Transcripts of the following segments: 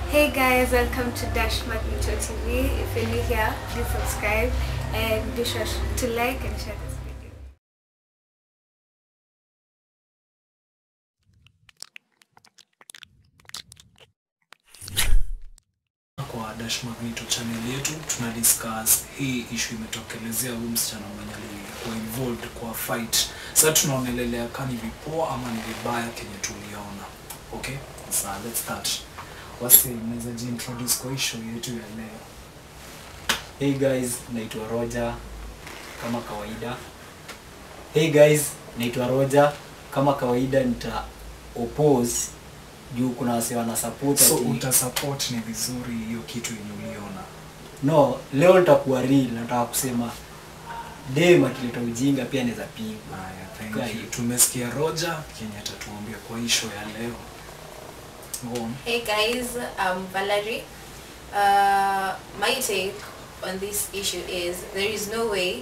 Hey guys, welcome to Dash Magneto TV. If you're new here, please subscribe and be sure to like and share this video. kwa Dash Magneto channel yetu tuna discuss hii issue imetokelezea huyu msichana mwenye alikuwa involved kwa fight. Sasa tunaonelelea kama ni vipoa ama ni vibaya kenye tuliona. Okay? Sasa let's start. Wasi mnaweza jiintroduce kwa issue yetu ya leo. Hey guys, naitwa Roger kama kawaida. Hey guys, naitwa Roger kama kawaida nita oppose juu kuna wase wana support So ati- utasupport ni vizuri hiyo kitu yenye uliona. No, leo nitakuwa real, nataka kusema dem akileta ujinga pia anaweza pigwa. Haya, thank Guy. you. Tumesikia Roger kenye atatuambia kwa issue ya leo. Go on. Hey guys, I'm Valerie. Uh, my take on this issue is there is no way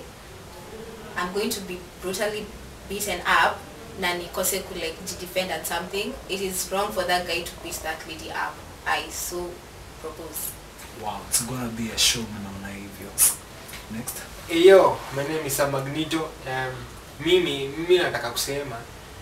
I'm going to be brutally beaten up na nikose ku like defend at something. It is wrong for that guy to beat that lady up. I so propose. Wow, it's gonna be a show naona hivyo. Next. Yo, my name is Sam Magneto. Um, mimi mimi nataka kusema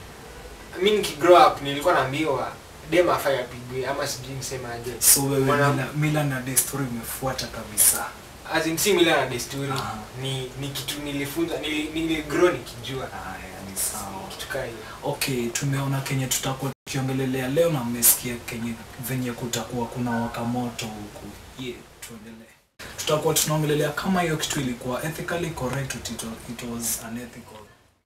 mi nikigrow up nilikuwa naambiwa dem afai apigwe ama sijui nisemaje. So wewe Mwana- mila, mila na desturi umefuata kabisa. As in si mila na desturi Ah. ni ni kitu nilifunza nili, niligrow nikijua Haya, ni sawa. kitu kaa hiyo. Okay, tumeona kenye tutakuwa tukiongelelea leo na mmesikia kenye venye kutakuwa kuna waka moto huku. Yeah, tuendelee. Tutakuwa tunaongelelea kama hiyo kitu ilikuwa ethically correct it, it was unethical.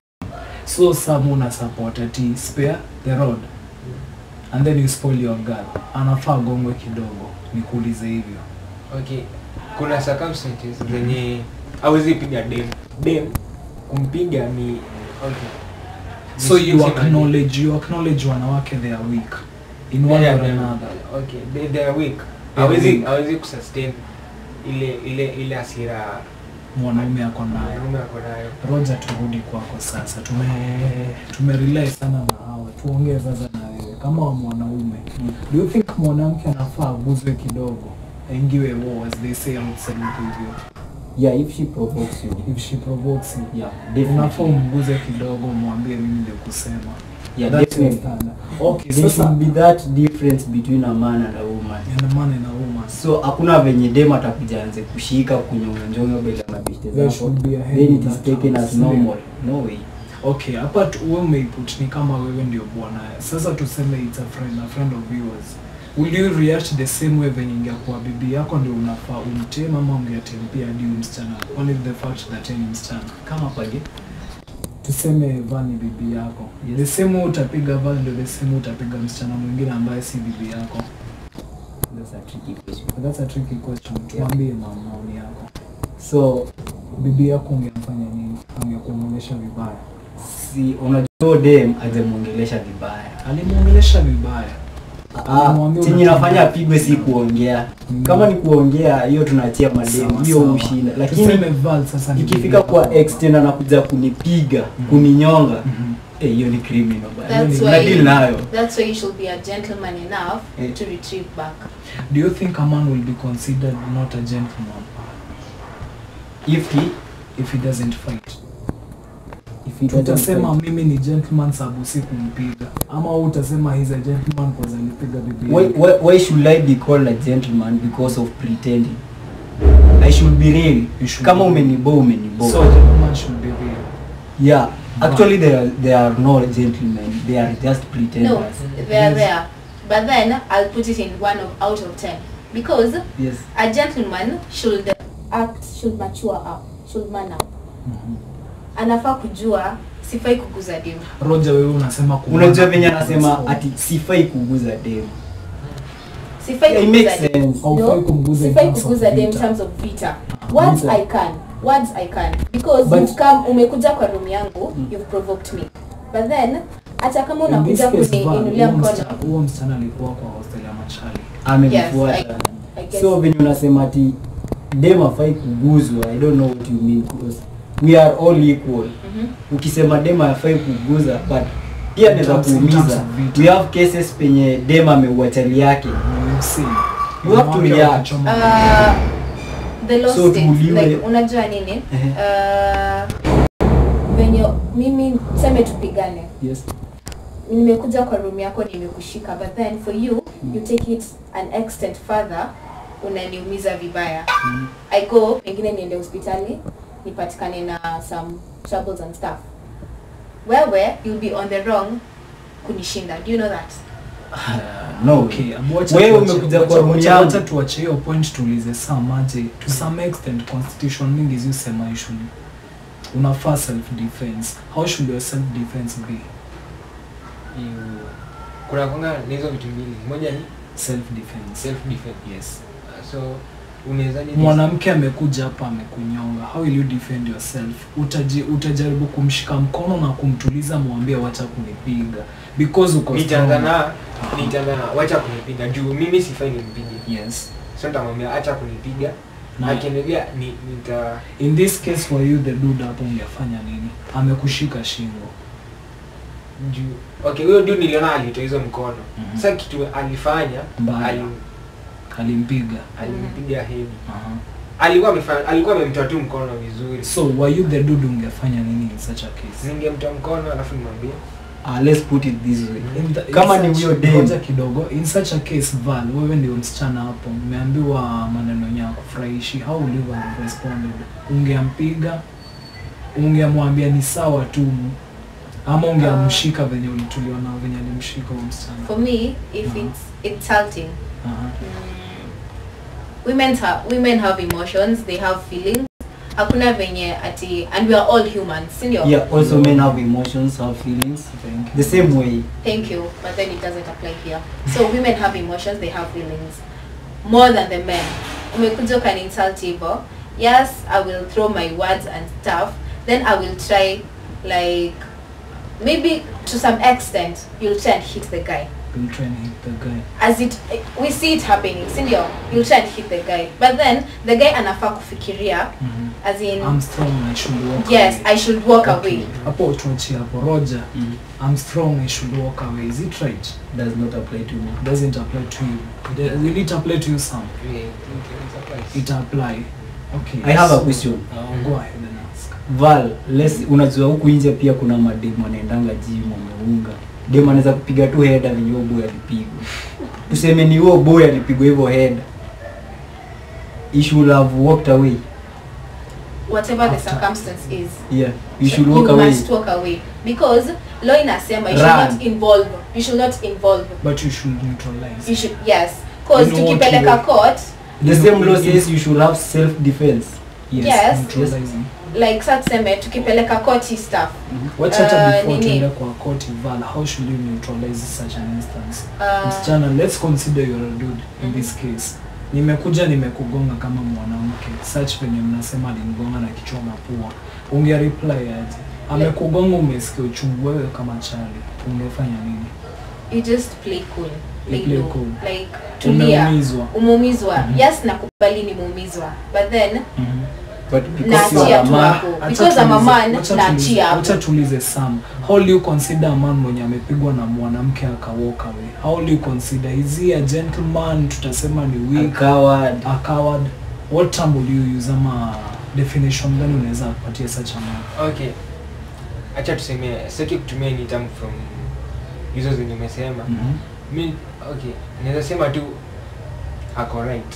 So Sam una support ati spare the road and then you spoil your girl. Anafaa gongwe kidogo. Nikuulize hivyo. Okay, kuna circumstances zenye hawezi piga dem. Dem kumpiga ni okay. So you Nisemaje? acknowledge you acknowledge wanawake they are weak in one Yeah, or yeah. another. Okay, they, they are weak. They are Hawezi weak. hawezi kusustain ile ile ile hasira Mwanaume ako nayo. mwanaume ako nayo. Roger, turudi kwako sasa. Tume tumerely sana na hawa, tuongee sasa na wewe kama wa mwanaume. Do you think mwanamke anafaa aguzwe kidogo aingiwe war as they say outside hivyo? Yeah, if she provokes you. If she provokes you, Yeah, unafaa definitely. umguze kidogo, mwambie mimi ndio kusema. Yeah, That's your definitely. standard. Okay, There sasa should be that difference between a man and a woman. and man and a woman. So hakuna venye dem atakuja anze kushika kunyonga mbele ya mabishte There zako. should be a head Then in it is that taken house, as ndio. normal. No way. Okay, hapa tu- wewe umeiput ni kama wewe ndio bwana. Sasa tuseme it's a friend, a friend of yours. Will you react the same way venye ingekuwa bibi yako ndio unafaa umtem ama ungetempia hadi huyu msichana? Only the fact that yeye ni msichana. Kama page. Tuseme Van ni bibi yako. Yes. The same way utapiga Van ndio the same way utapiga msichana mwingine ambaye si bibi yako. That's a tricky question. But that's a tricky question. Tuambie ma- maoni yako. So Bibi yako ungemfanya nini? Angekuongelesha vibaya. si unajua dem ajemuongelesha vibaya. Alimuongelesha vibaya. Ah, Alimwambia chenye unafanya- nafanya apigwe si kuongea. Mm. Kama ni kuongea hiyo tunaachia madem, Sawa, hiyo sawa. ushinda. Tuseme Lakini Val sasa ni bibi ikifika yako. kwa extend anakuja kunipiga, Mhm. kuninyonga, Mhm. eh, hiyo ni criminal bana. That's Una deal why nayo. that's why you should be a gentleman enough Eh. to retrieve back. Do you think a man will be considered not a gentleman If he if he doesn't fight? if he doesn't Tutasema fight. mimi ni gentleman sababu si kumpiga, ama wewe utasema he's a gentleman because alipiga bibi Why, yake? why, why should I be called a gentleman because of pretending? I should be real. You should Kama be- umenibo umenibo. So a gentleman should be real. yeah, actually they are, they are not gentlemen. They are just pretenders. No, they are there. But then I'll put it in one of out of ten because Yes. a gentleman should act should mature up should man up anafaa kujua sifai kuguza demu Roger, wewe unasema ku- Unajua venye anasema ati sifai kuguza dem. sifai Yeah, it kuguza makes dem. sense. Haufai kumguza in sifai terms of kuguza dem in vita. terms of vita words vita. i can words i can because But- you've come umekuja kwa room yangu you've provoked me but then hata kama In this unakuja case, Val, kuniinulia huyo mkono msichana- huyo msichana alikuwa kwa hostel ya Machali. Amenifuata. Yes, I guess. so venye unasema ati dem afai kuguzwa, I don't know what you mean because we are all equal. Mhm. Ukisema dem afai kuguza but pia In anaweza terms- in terms kuumiza. of vita. We have cases penye dem ameua chali yake. We've seen. You have to Wanawake react. wakichoma uh, the law So states tuuliwe. like unajua nini Ehe. uh, venye mimi seme tupigane Yes. nimekuja kwa room yako nimekushika but then for you you take it an extent further unaniumiza vibaya Mm. i go pengine niende hospitali nipatikane na some troubles and stuff wewe you'll be on the wrong kunishinda do you know that No. Okay, abu wacha Wewe tuache- umekuja wacha- kwa room wacha- yangu. wacha tuache hiyo point tuulize saa maje to some extent constitution mingi ziusema usually unafaa self defense how should your self defense be You- kuna konga na hizo vitu mbili moja ni self defense self defense yes so unawezaje mwanamke amekuja hapa amekunyonga how will you defend yourself Utaji, utajaribu kumshika mkono na kumtuliza mwambie wacha kunipiga because uko nitaanza strong. na nitaanza na wacha kunipiga juu mimi sifai nimpige yes so nitamwambia acha kunipiga na akiendelea ni nita in this case were you the dude hapo ungefanya nini amekushika shingo juu okay huyo dude niliona alitoa hizo mkono Mhm. sasa kitu alifanya Mbaya. alim- alimpiga alimpiga heavy Aha. alikuwa amefanya alikuwa amemtoa tu mkono vizuri so were you the dude ungefanya nini in such a case ningemtoa mkono alafu nimwambie Uh, let's put it this way. In the- in Kama ni such- huyo dem. ngoja kidogo in such a case val wewe ndio msichana hapo umeambiwa maneno yenye yakufurahishi how would you have responded ungeampiga ungemwambia ni sawa tu ama ungeamshika venye ulituliwa na venye alimshika huyo msichana for me if Mhm. it's insulting Aha. women have women have emotions they have feelings hakuna venye ati and we are all humans sindio Yeah, also men have emotions, have feelings. Thank you. The same way. thank you but then it doesn't apply here so women have emotions they have feelings more than the men umekuja ukani insult hivo yes i will throw my words and stuff then i will try like maybe to some extent you'll try and hit the guy You'll try and hit the guy as it we see it happening sindio you'll try and hit the guy but then the guy anafaa kufikiria Mhm. as in I'm strong I should walk yes away. i should walk Okay. away hapo tuachie hapo roger Mm. I'm strong I should walk away is it right Does not apply to me. doesn't apply to you Does- will it apply to you some Yeah, okay, it's applies. it apply okay I have a so- question. Uh, go ahead and ask Val, let's unajua huku nje pia kuna mademu anaendanga gym wameunga. Dem anaweza kupiga tu header venye huo boy alipigwa. Tuseme ni huo boy alipigwa hivyo header. He should have walked away. whatever the After. circumstance is Yeah, you so should walk you away. must walk away because law inasema you should Run. not involve you should not involve but you should neutralize you should yes cause In what tukipeleka way? court The You same know, law in- says you should have self defense. yes, Yes. neutralizing like sa tuseme tukipeleka court hii stuff Watch hata Uh, before nini? tuende kwa court val how should you neutralize such an instance uh, msichana let's consider you're a dude in this case nimekuja nimekugonga kama mwanamke such venye mnasema alinigonga na kichwa mapua unge reply aje amekugonga umesikia uchungu wewe kama chali ungefanya nini you just play cool You play play low. cool. like tulia umeumizwa umeumizwa Mhm. yes nakubali nimeumizwa but then Mhm. But because you are naachia a tu man, hapo Acha because I'm a tuulize- man wacha tuulize- naachia hapo wacha tuulize sam how do you consider a man mwenye amepigwa na mwanamke aka walk away how do you consider is he a gentleman tutasema ni a weak coward. a coward what term will you use ama definition gani unaweza kupatia such a man okay acha tuseme sitaki kutumia any term from hizo zenye umesema Mhm. mi okay naweza sema tu ako right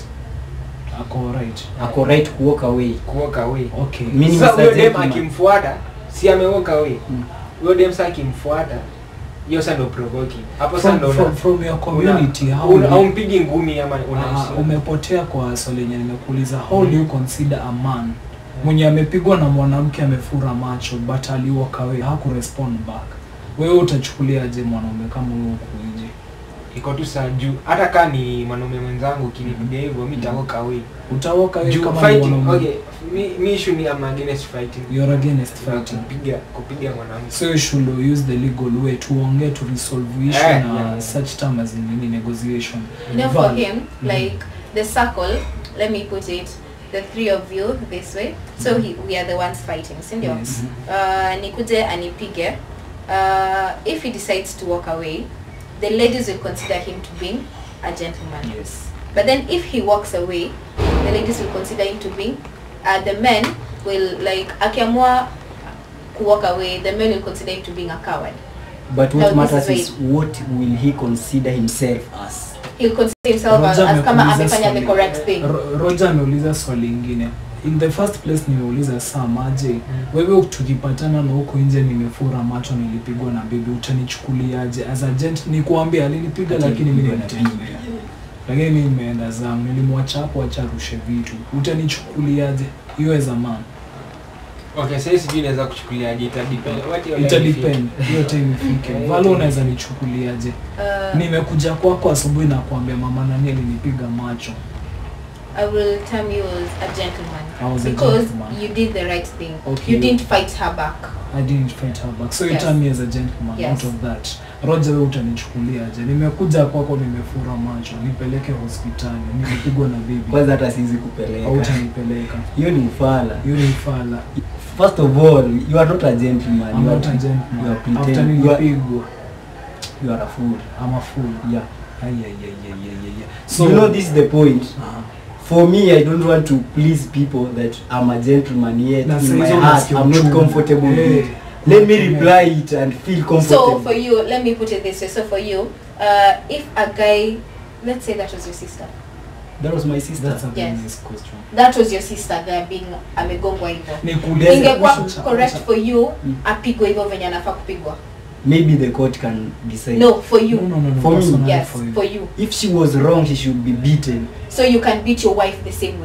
ako right Ako right ku walk away. kuwalk away okay Meaning sasa Mr. huyo dem Gentleman. akimfuata si amewalk away Mm. huyo dem sa akimfuata hiyo sa ndo provoking hapo sa from, ndo from, una- from your community una- how una- do you- haumpigi ngumi ama una Ah, umepotea kwa swali lenye nimekuuliza how do you consider a man mwenye amepigwa na mwanamke amefura macho but aliwalk away hakurespond back wewe utachukuliaje mwanaume kama huyo huku nje iko tu saa juu hata kaa ni mwanaume mwenzangu ukinipiga hivyo mi tawalk away utawalk away juu kama ni fighting mwanaume okay mi mi issue ni am against fighting you're against fighting kupiga kupiga mwanamke so you should use the legal way tuongee to resolve issue Eh, na yeah. such term as in nini negotiation you know for Val. him Mhm. like the circle let me put it the three of you this way so he, we are the ones fighting sindio Yes. uh, nikuje anipige uh, if he decides to walk away the ladies will consider him to being a gentleman yes But then if he walks away, the ladies will consider him to be, uh, the men will like akiamua to walk away, the men will consider him to being a coward. But No, what this matters is is what will he consider himself as? He'll consider himself as, Roger as kama amekuuliza amefanya the swali- correct thing. Ro- Roger ameuliza swali ingine in the first place nimeuliza Sam aje wewe tukipatana na huko nje nimefura macho nilipigwa na bibi utanichukuliaje as a gent nikuambia alinipiga lakini mimi Alipigwa na nilitembea lakini mimi nimeenda zangu nilimwacha hapo acha rushe vitu utanichukuliaje hiyo as a man okay sasa sijui naweza kuchukuliaje ita depend what your ita life is. depend hiyo time ifike valo unaweza nichukuliaje Uh, nimekuja kwako asubuhi na kuambia mama nani alinipiga macho I will term you as a gentleman I was a because gentleman. you did the right thing. Okay. You didn't fight her back. I didn't fight her back. So you Yes. turn me as a gentleman Yes. out of that. Roger wewe utanichukuliaje? Nimekuja kwako nimefura macho, nipeleke hospitali, nimepigwa na bibi. Kwanza hata siwezi Au kupeleka. utanipeleka. Hiyo ni ufala. Hiyo ni fala. First of all, you are not a gentleman. I'm you are not a You gentleman. are After pretending. You are, nilipigwa, you are a fool. I'm a fool. Yeah. Ay, ay, ay, ay, ay, ay, ay. So you know this is the point. Ah. For me, I don't want to please people that I'm a gentleman yet. Na in saa my hizo heart, unasikia I'm not uchungu. comfortable with Eh. it. Let me reply it and feel comfortable. So for you, let me put it this way. So for you, uh, if a guy, let's say that was your sister, that was my sister. That's a very Yes. nice question. that was your sister guy being amegongwa hivyo, Nikuulize, ingekuwa wacha- correct wacha- for you Mm. apigwe hivyo venye anafaa kupigwa? Maybe the court can decide. No, for you. No, no, no, no, For me, personally Yes, for you. for you. If she was wrong, she should be beaten. So you can beat your wife the same way.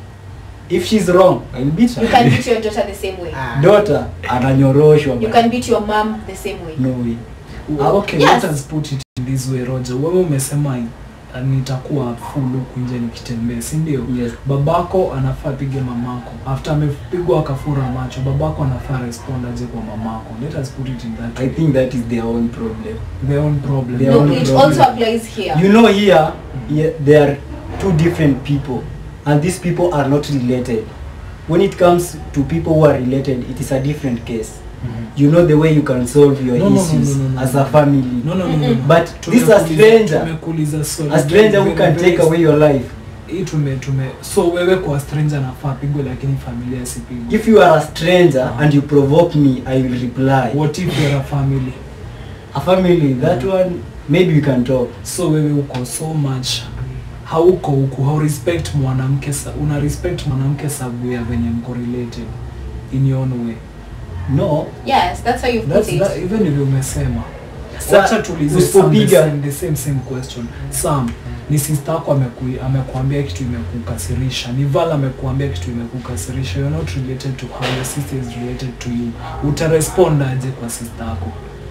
If she's wrong, I'll beat her. You can beat your daughter the same way. Ah. Daughter ananyoroshwa. You bana. can beat your mom the same way. No way. Ah, okay, Yes. let us put it in this way, Roger. Wewe umesema uh, nitakuwa full huku nje nikitembea, si ndio? Yes. babako anafaa pige mamako after amepigwa akafura macho babako anafaa respond aje kwa mamako let us put it in that I way. think that is their own problem. their own problem Their No, own it problem. also applies here. You know here, here there are two different people and these people are not related. When it comes to people who are related, it is a different case. Mhm. You know the way you can solve your No, no, no, issues no, no, no, as no. a family. no no no, no, no. But this is a Tumekuuliza- stranger, tumekuuliza swali a stranger who very, can very- take away your life. hii tume tume so wewe kwa stranger nafaa pigwe lakini familia isipigwe If you are a stranger and you provoke me, I will reply. what if you're a family A family, that one, maybe we can talk. so wewe uko so much hauko huku hau respect mwanamke sa- una respect mwanamke sababu ya venye mko related in your own way No. Yes, that's how you put That's it. that, even if umesema Sa- wacha tuulize Sam the usipopiga- same, the same same question Sam ni sister yako ameku- amekuambia kitu imekukasirisha ni Val amekuambia kitu imekukasirisha you're not related to her your sister is related to you utarespond aje kwa sister yako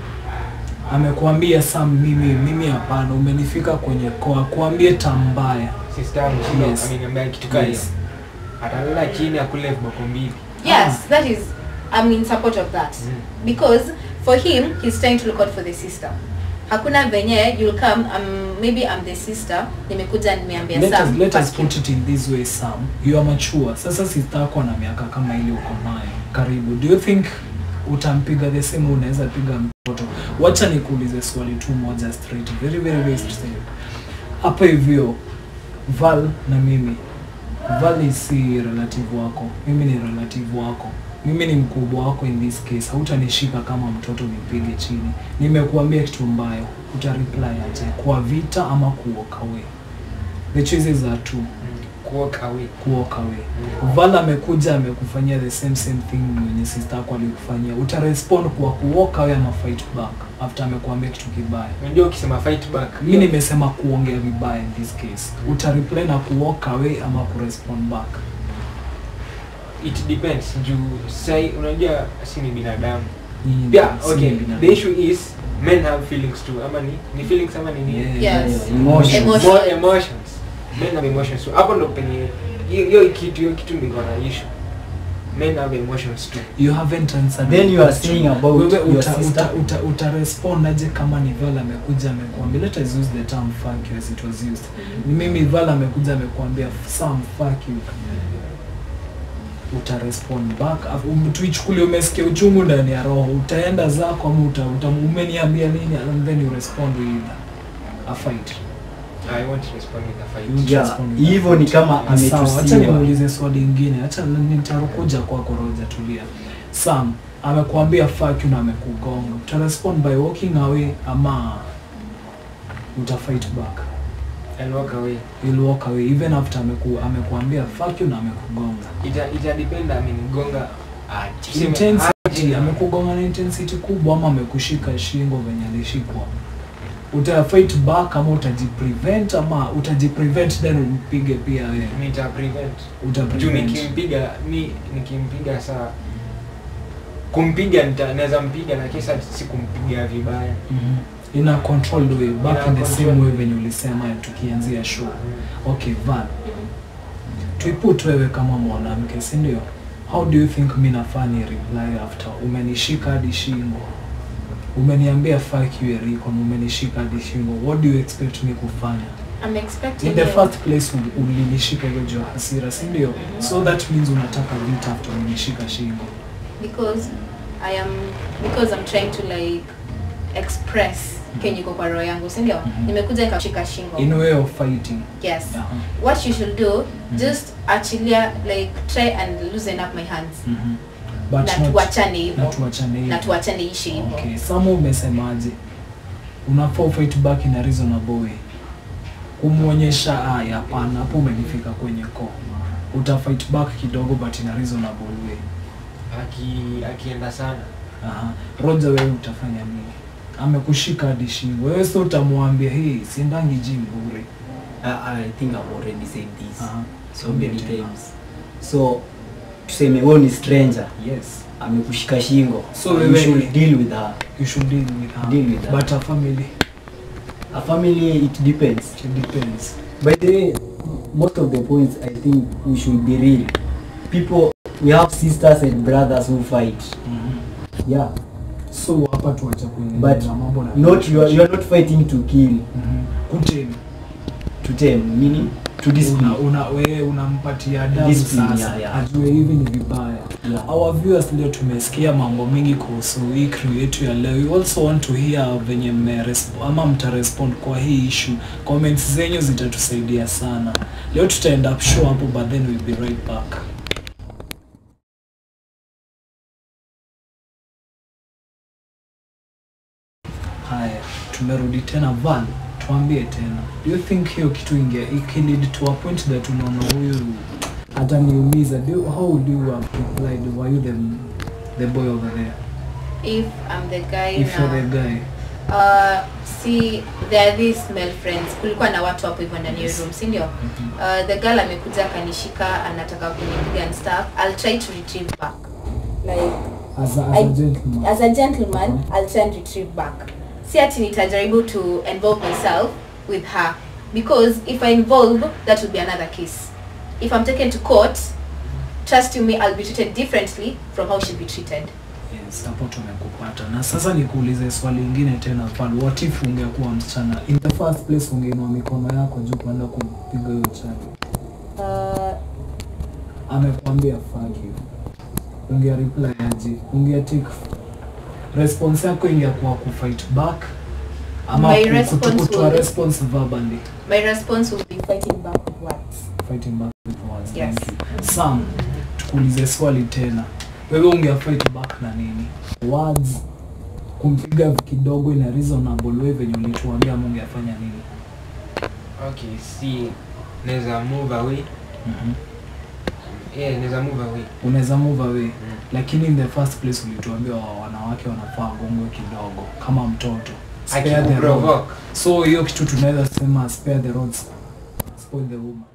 amekuambia Sam mimi mimi hapana umenifika kwenye koa kuambie tambaya sister yangu sio Yes. ameniambia kitu kama hiyo Yes. atalala chini akule viboko mbili Yes, that is, I'm in support of that. Mm. Because for him, he's trying to look out for the sister. Hakuna venye, you'll come, um, maybe I'm the sister, nimekuja nimeambia let us, Sam, let us fuck you. put it in this way Sam you are mature sasa sister yako na miaka kama ile uko nayo karibu do you think utampiga the same way unaweza piga mtoto wacha nikuulize swali tu moja straight very very very straight hapa hivyo Val na mimi Val si relative wako mimi ni relative wako mimi ni mkubwa wako in this case hautanishika kama mtoto nipige chini nimekuambia kitu mbayo utareply aje kwa vita ama kuoka away the choices are two kuoka away kuoka away Val amekuja amekufanyia the same same thing mwenye sister yako alikufanyia utarespond kwa kuoka away ama fight back after amekuambia kitu kibaya unajua ukisema fight back mi nimesema kuongea vibaya in this case utareply na kuwalk away ama kurespond back it depends juu sai unajua si ni binadamu Nyinyi yeah si okay binadamu. the issue is men have feelings too ama ni ni feelings ama ni nini Yeah, Yes. Emotions. Emotions. More emotions men have emotions too hapo ndo penye hiyo hiyo kitu hiyo kitu ndio iko na issue men have emotions too you haven't answered Then the you are question. saying about Wewe your uta, sister? uta, uta, uta respond aje kama ni Val amekuja amekuambia let us use the term fuck you as it was used ni mimi Val amekuja amekuambia Sam fuck you uta respond back Afu- um, tuichukulie umesikia uchungu ndani ya roho utaenda zako ama uta, uta umeniambia nini and then you respond with a fight I won't respond with a fight. You Yeah, respond hivyo ni kama Sawa, acha ametusiwa. nimuulize swali ingine acha nitakuja kwako roja tulia sam amekuambia fuck you na amekugonga utarespond by walking away ama utafight back And walk away. You'll walk away even after ameku, amekuambia fuck you na amekugonga Ita ita depend amenigonga aje. Tuseme intensity aje. amekugonga na intensity kubwa ama amekushika shingo venye alishikwa utafight back ama utajiprevent ama utajiprevent then umpige pia wewe Nita prevent. Juu utaprevent nikimpiga mi nikimpiga saa kumpiga nita- naweza mpiga na kisa si kumpiga vibaya. Mhm. in a controlled way back In in a the same controlled way way. venye ulisema tukianzia show okay Val tuiput wewe kama mwanamke si ndio how do you think mi nafaa ni reply after umenishika hadi shingo umeniambia fuck you Eriko na umenishika hadi shingo what do you expect me kufanya I'm expecting in the you- first place ul- ulinishika hiyo juu ya hasira si ndio so that means unataka vita after umenishika shingo because I am because I'm trying to like express kenye iko kwa roho yangu si ndio Mhm. nimekuja nikashika shingo in way of fighting yes Aha. what you should do just achilia like try and loosen up my hands Mhm. But na not- tuachane hivyo na tuachane hivyo. na tuachane ishi hivyo Okay, Samu umesemaje? Unafaa fight back in a reasonable way. Kumwonyesha aya, hapana, hapo umenifika kwenye ko. Uta fight back kidogo but in a reasonable way. Aki akienda sana. Aha. Roger wewe utafanya nini? Amekushika hadi shingo. Wewe sio utamwambia hey, siendangi gym bure. I, I think I've already said this Aha. so many times. So tuseme wewe ni stranger, Yes. amekushika shingo. So you wewe- should deal with her. You should deal with her. Deal with her. But a family, A family it depends. it depends. By the way, most of the points I think we should be real. People we have sisters and brothers who fight. Mhm. Yeah. So hapa tuacha kuingia But na mambo na not you are, you are not fighting to kill, Mhm. Kutemi. to tame, meaning to discipline. una, una, wewe unampatia adabu Discipline, sasa yeah, yeah. ajue hivi ni vibaya Yeah. our viewers leo tumesikia mambo mengi kuhusu hii crew yetu ya leo we also want to hear venye mmeresp- ama mtarespond kwa hii issue comments zenyu zitatusaidia sana leo tutaenda up show hapo but then we'll be right back haya tumerudi tena van tuambie tena do you think hiyo kitu inge ikilid to a point that unaona huyu ataniumiza do you- how would you have replied were you the, the boy over there if I'm the guy if you're the now guy uh, see there are these male friends kulikuwa na watu hapo hivyo ndani ya Yes. room si ndio uh, the girl amekuja akanishika anataka kunipiga and stuff I'll try to retrieve back like as a, as a I- gentleman as a gentleman I'll try and retrieve back si ati nitajaribu to involve myself with her because if I involve that will be another case if I'm taken to court trust you me I'll be treated differently from how she'll be treated yes hapo tumekupata na sasa nikuulize swali lingine tena pale what if ungekuwa msichana in the first place ungeinua mikono yako juu kuenda kumpiga huyo chali uh, amekwambia fuck you unge reply aje unge take response yako ingekuwa ku fight back ama My ku- response kutu- kutoa will- response verbally my response will be fighting back with words fighting back with words Yes. thank you sam tukuulize swali tena wewe unge fight back na nini words kumpiga kidogo in a reasonable way venye ulituambia ama ungefanya nini Okay, si naweza move away. mm Yeah, naweza move away. unaweza move away Mm. lakini in the first place ulituambia wa- wanawake wanafaa gongwe kidogo kama mtoto Spare the rod. Akikuprovoke. so hiyo kitu tunaweza sema spare the rods spoil the woman